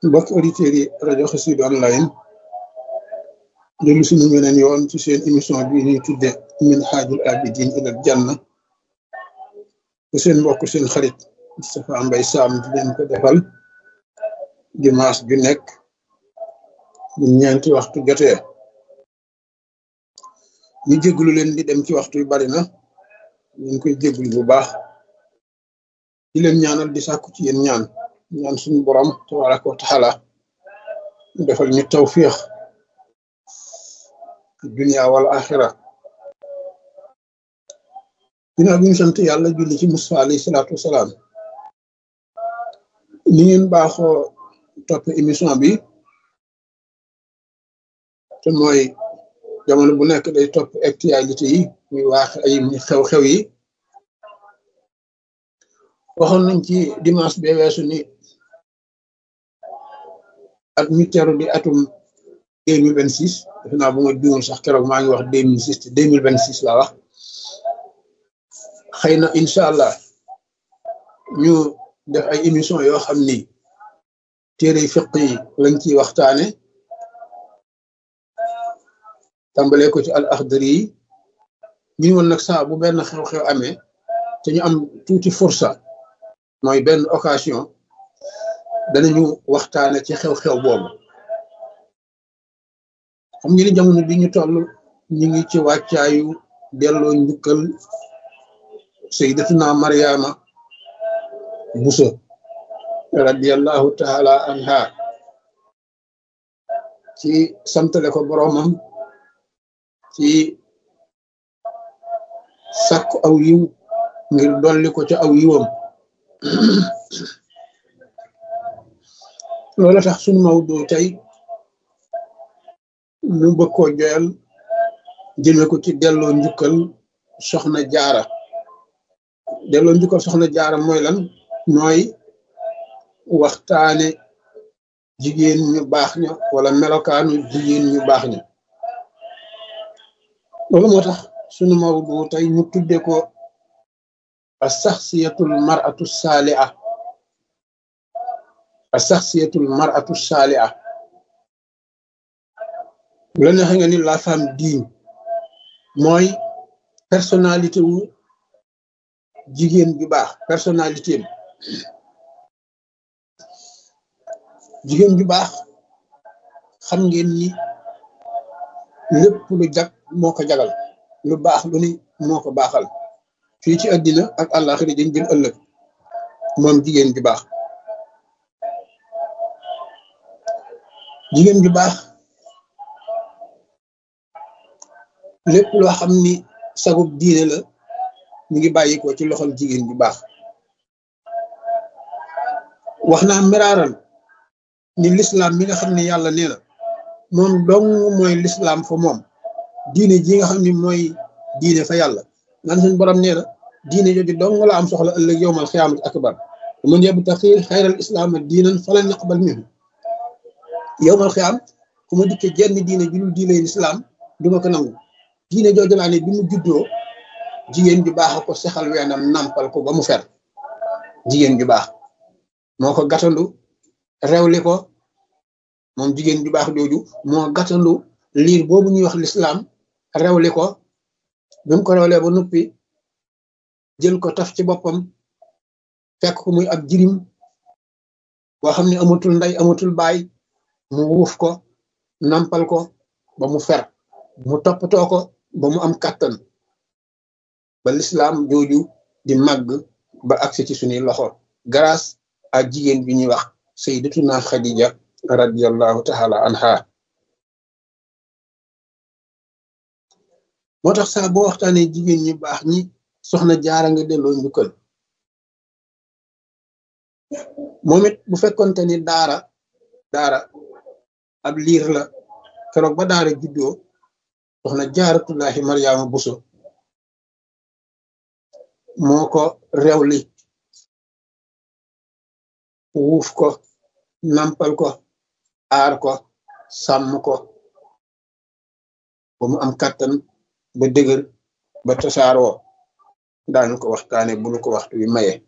mbokk auditeurs yi rajo Xassida online dellu suñu weneen yoon ci seen émission bi ñuy tudde min xaajul abidin ilal janna te seen mbokk seen xarit Moustapha Mbaye Sam di leen ko defal dimanche ju nekk bu ñeenti waxtu jotee ñu jéglu leen di dem ci waxtu yu bari na ñu ngi koy jéglu bu baax di leen ñaanal di sàkku ci yéen ñaan ñaan suñu borom tabaraka wa taala mu defal ñu tawfiix dunia wal axira ginnaaw bi ñu sant yàlla julli ci Musaa alayhi salaatu wasalaam ni ngeen baaxoo topp émission bi te mooy jamono bu nekk day topp actualité yi muy waax ay muy xew-xew yi waxoon nañ ci dimanche bee weesu ni at mi teru di atum deux mille vingt six defe naa bu ma juumul sax keroog maa ngi wax deux mille six te deux mille vingt six laa wax xëy na incha allah ñu def ay émission yoo xam ni téere fiq yi lañ ciy waxtaane tàmbalee ko ci al axdari yi ñu woon nag saa bu benn xew-xew amee te ñu am tuuti fursa mooy benn occasion danañu waxtaane ci xew-xew boobu xam nga ni jamono bi ñu toll ñu ngi ci wàccaayu delloo njukkal sayyidatuna Mariama Buso radiyallahu taala anha ci santale ko boroomam ci sàkku aw yiw ngir dolli ko ca aw yiwam loola tax sunu mawdu tey ñu bëgg koo joyal jëme ko ci delloo njukkal soxna jaara delloo njukkal soxna jaara mooy lan mooy waxtaane jigéen ñu baax ña wala melokaanu jigéen ñu baax ña loolu moo tax sunu mawdu tey ñu tudde ko a saxsiyatul maratu saaliha a saxsiyatul maratu saaliha bu la neexee nga ni la femme digne mooy personnalité wu jigéen ju baax personnalité am jigéen ju baax xam ngeen ni lépp lu jag moo ko jagal lu baax lu ni moo ko baaxal fii ci àddina ak àllaaxira dañ jëm ëllëg moom jigéen ju baax jigéen ju baax lépp loo xam ni sagub diine la mu ngi bàyyi ko ci loxol jigéen ju baax wax naa miraaral ni lislaam mi nga xam ne yàlla nee na moom dong mooy lislaam fa moom diine ji nga xam ni mooy diine fa yàlla naan suñ borom nee na diine jooju dong la am soxla ëllëg yowmal xiyaamati akbar man yabtaxi xayral islaama diinan falan yaqbal minhu yowmal xiyaam ku ma dikkee jenn diine ju dul diine lislaam du ma ko nangu diine jooju laa ne bi mu juddoo jigéen ju baax ko sexal weenam nampal ko ba mu fer jigéen ju baax moo ko gàttandu rewli ko moom jigéen ju baax jooju moo gàttandu liir boobu ñuy wax lislaam rewli ko bi mu ko rewlee ba noppi jël ko taf ci boppam fekk ko muy ab jirim boo xam ne amatul ndey amatul baay mu wuuf ko nampal ko ba mu fer mu toppatoo ko ba mu am kàttan ba lislaam jooju di màgg ba agsi ci suñuy loxo grâce à jigéen bi ñuy wax sayyidatuna Khadija radiyallahu taala anha moo tax saa boo waxtaanee jigéen ñi baax ñi soxna jaara nga delloo njukkal moom it bu fekkonte ni daara daara ab liir la keroog ba daara juddoo soxna jaaratullahi Mariama Buso moo ko rewli wuuf ko nampal ko aar ko sàmm ko ba mu am kàttan ba dëgër ba tasaaroo daañu ko waxtaane bu nu ko waxtu wi maye